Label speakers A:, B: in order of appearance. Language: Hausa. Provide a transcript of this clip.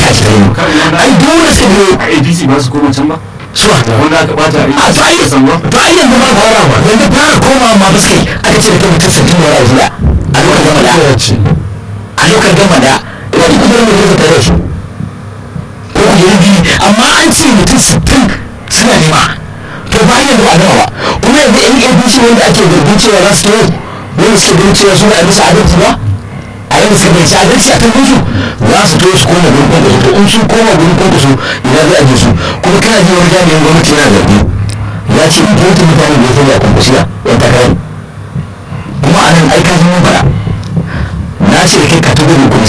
A: haka ce ai dole sai ne
B: a APC ba su koma can ba
A: suwa
B: wanda aka bata
A: a to ai
B: ka san ba
A: to ai yanzu ba fara ba yanzu fara komawa ma ba sai aka ce da kai mutum sittin da ya a lokacin gama da a lokacin gama da wani kudin mu zai tare su ko ku yi biyu amma an ce mutum sittin suna nema to ba yanzu ba gama ba kuma yanzu yan abc wanda ake zargin cewa za su tawo wanda suke ganin cewa suna a bisa adalci ba a yadda suka bai adalci a kan su za su tawo su koma gurin kwankwaso to in sun koma gurin kwankwaso ina zai aje su kuma kana ji wani jami'in gwamnati yana zargi ya ce in kyautu mutane da ya sanya a kwankwasiya yan takarar kuma a nan aika sun yi bara na ce da kai ka tabbata